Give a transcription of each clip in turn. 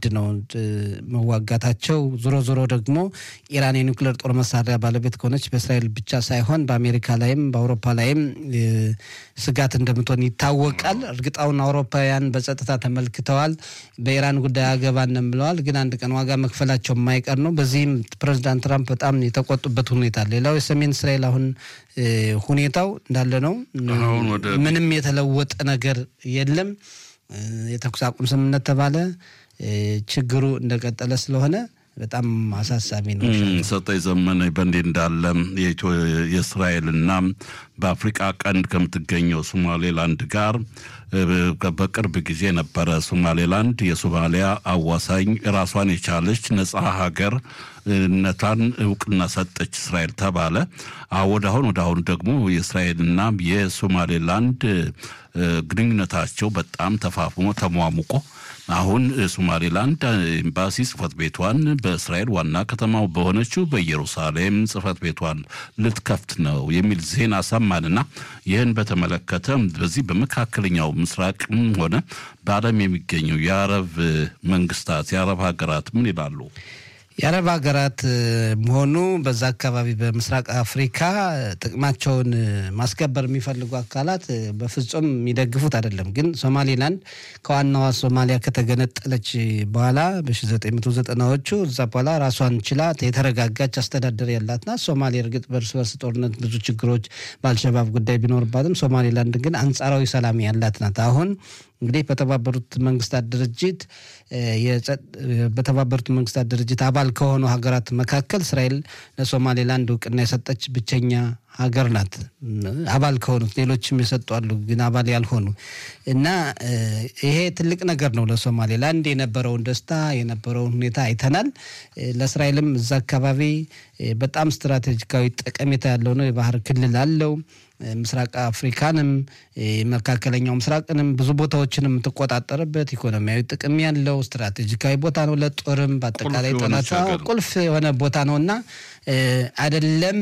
የግድ ነው መዋጋታቸው። ዞሮ ዞሮ ደግሞ ኢራን የኒውክሌር ጦር መሳሪያ ባለቤት ከሆነች በእስራኤል ብቻ ሳይሆን በአሜሪካ ላይም በአውሮፓ ላይም ስጋት እንደምትሆን ይታወቃል። እርግጣውን አውሮፓውያን በጸጥታ ተመልክተዋል። በኢራን ጉዳይ አገባንም ብለዋል። ግን አንድ ቀን ዋጋ መክፈላቸው የማይቀር ነው። በዚህም ፕሬዚዳንት ትራምፕ በጣም የተቆጡበት ሁኔታ ሌላው የሰሜን እስራኤል አሁን ሁኔታው እንዳለ ነው። ምንም የተለወጠ ነገር የለም። የተኩስ አቁም ስምምነት ተባለ፣ ችግሩ እንደቀጠለ ስለሆነ በጣም አሳሳቢ ነው። ሰጠኝ ዘመነ በእንዲህ እንዳለ የእስራኤልና በአፍሪቃ ቀንድ ከምትገኘው ሶማሌላንድ ጋር በቅርብ ጊዜ ነበረ ሶማሌላንድ የሶማሊያ አዋሳኝ ራሷን የቻለች ነጻ ሀገር ነታን እውቅና ሰጠች እስራኤል ተባለ። ወደ አሁን ወደ አሁን ደግሞ የእስራኤልና የሶማሌላንድ ግንኙነታቸው በጣም ተፋፍሞ ተሟሙቆ አሁን ሶማሌላንድ ኤምባሲ ጽህፈት ቤቷን በእስራኤል ዋና ከተማው በሆነችው በኢየሩሳሌም ጽህፈት ቤቷን ልትከፍት ነው የሚል ዜና ሰማንና ይህን በተመለከተ በዚህ በመካከለኛው ምስራቅም ሆነ በዓለም የሚገኙ የአረብ መንግስታት የአረብ ሀገራት ምን ይላሉ? የአረብ ሀገራት መሆኑ በዛ አካባቢ በምስራቅ አፍሪካ ጥቅማቸውን ማስከበር የሚፈልጉ አካላት በፍጹም የሚደግፉት አይደለም። ግን ሶማሌላንድ ከዋናዋ ሶማሊያ ከተገነጠለች በኋላ በ1990ዎቹ እዛ በኋላ ራሷን ችላ የተረጋጋች አስተዳደር ያላት ናት። ሶማሌ እርግጥ በእርስ በርስ ጦርነት ብዙ ችግሮች በአልሸባብ ጉዳይ ቢኖርባትም ሶማሌላንድ ግን አንጻራዊ ሰላም ያላት ናት። አሁን እንግዲህ በተባበሩት መንግስታት ድርጅት በተባበሩት መንግስታት ድርጅት አባል ከሆኑ ሀገራት መካከል እስራኤል ለሶማሌላንድ እውቅና የሰጠች ብቸኛ ሀገር ናት። አባል ከሆኑት ሌሎችም የሰጡ አሉ፣ ግን አባል ያልሆኑ እና ይሄ ትልቅ ነገር ነው ለሶማሌላንድ የነበረውን ደስታ የነበረውን ሁኔታ አይተናል። ለእስራኤልም እዛ አካባቢ በጣም ስትራቴጂካዊ ጠቀሜታ ያለው ነው። የባህር ክልል አለው። ምስራቅ አፍሪካንም መካከለኛው ምስራቅንም ብዙ ቦታዎችንም የምትቆጣጠርበት ኢኮኖሚያዊ ጥቅም ያለው ስትራቴጂካዊ ቦታ ነው። ለጦርም በአጠቃላይ ጠላት ቁልፍ የሆነ ቦታ ነው እና አይደለም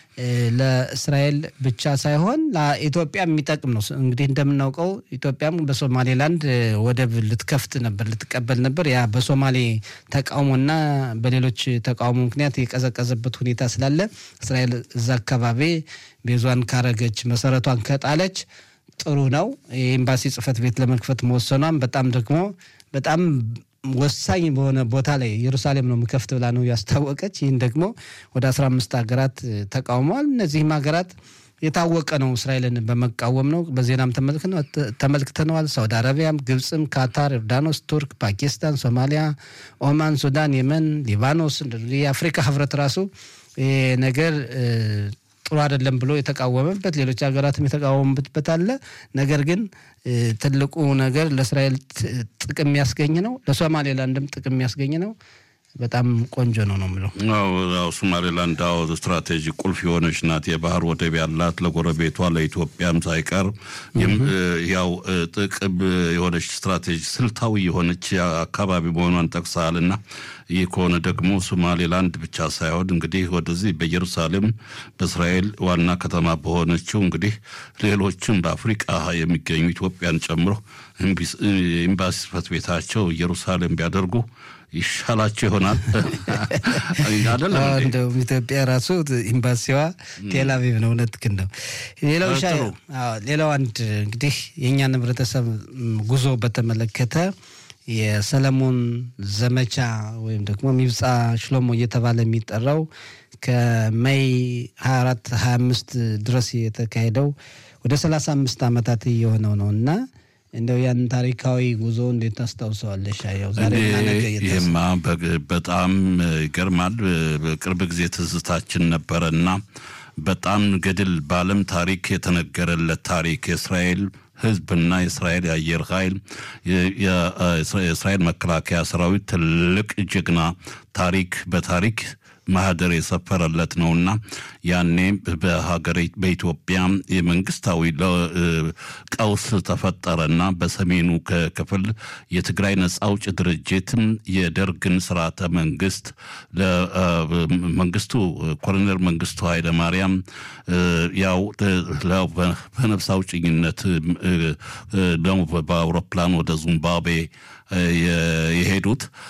ለእስራኤል ብቻ ሳይሆን ለኢትዮጵያ የሚጠቅም ነው። እንግዲህ እንደምናውቀው ኢትዮጵያም በሶማሌላንድ ወደብ ልትከፍት ነበር፣ ልትቀበል ነበር። ያ በሶማሌ ተቃውሞና በሌሎች ተቃውሞ ምክንያት የቀዘቀዘበት ሁኔታ ስላለ እስራኤል እዛ አካባቢ ቤዟን ካረገች መሰረቷን ከጣለች ጥሩ ነው። የኤምባሲ ጽሕፈት ቤት ለመክፈት መወሰኗም በጣም ደግሞ በጣም ወሳኝ በሆነ ቦታ ላይ ኢየሩሳሌም ነው ምከፍት ብላ ነው ያስታወቀች። ይህን ደግሞ ወደ አስራ አምስት ሀገራት ተቃውመዋል። እነዚህም ሀገራት የታወቀ ነው እስራኤልን በመቃወም ነው። በዜናም ተመልክተነዋል። ሳውዲ አረቢያም፣ ግብፅም፣ ካታር፣ ዮርዳኖስ፣ ቱርክ፣ ፓኪስታን፣ ሶማሊያ፣ ኦማን፣ ሱዳን፣ የመን፣ ሊባኖስ የአፍሪካ ህብረት ራሱ ነገር ጥሩ አይደለም ብሎ የተቃወመበት ሌሎች ሀገራትም የተቃወሙበት አለ። ነገር ግን ትልቁ ነገር ለእስራኤል ጥቅም የሚያስገኝ ነው፣ ለሶማሌላንድም ጥቅም የሚያስገኝ ነው። በጣም ቆንጆ ነው ነው የምለው። አዎ ሶማሌላንድ አዎ ስትራቴጂ ቁልፍ የሆነች ናት። የባህር ወደብ ያላት ለጎረቤቷ ለኢትዮጵያም ሳይቀር ያው ጥቅም የሆነች ስትራቴጂ ስልታዊ የሆነች አካባቢ መሆኗን ጠቅሰሃል እና ይህ ከሆነ ደግሞ ሶማሌላንድ ብቻ ሳይሆን እንግዲህ ወደዚህ በኢየሩሳሌም በእስራኤል ዋና ከተማ በሆነችው እንግዲህ ሌሎችም በአፍሪቃ የሚገኙ ኢትዮጵያን ጨምሮ ኤምባሲ ጽሕፈት ቤታቸው ኢየሩሳሌም ቢያደርጉ ይሻላቸው ይሆናል። እንደውም ኢትዮጵያ ራሱ ኤምባሲዋ ቴልአቪቭ ነው። እውነትህን ነው። ሌላው ሌላው አንድ እንግዲህ የእኛን ህብረተሰብ ጉዞ በተመለከተ የሰለሞን ዘመቻ ወይም ደግሞ ሚብፃ ሽሎሞ እየተባለ የሚጠራው ከሜይ 24 25 ድረስ የተካሄደው ወደ 35 ዓመታት እየሆነው ነው እና እንደው ያን ታሪካዊ ጉዞ እንዴት ታስታውሰዋለሽ? ያው ዛሬ ይህማ በጣም ይገርማል። በቅርብ ጊዜ ትዝታችን ነበረ እና በጣም ገድል በዓለም ታሪክ የተነገረለት ታሪክ የእስራኤል ህዝብና የእስራኤል የአየር ኃይል የእስራኤል መከላከያ ሰራዊት ትልቅ ጀግና ታሪክ በታሪክ ማህደር የሰፈረለት ነውና ያኔ በሀገር በኢትዮጵያ የመንግስታዊ ቀውስ ተፈጠረና በሰሜኑ ክፍል የትግራይ ነጻ አውጭ ድርጅት የደርግን ስርዓተ መንግስት ለመንግስቱ ኮሎኔል መንግስቱ ኃይለ ማርያም ያው በነፍስ አውጭኝነት ደግሞ በአውሮፕላን ወደ ዚምባብዌ የሄዱት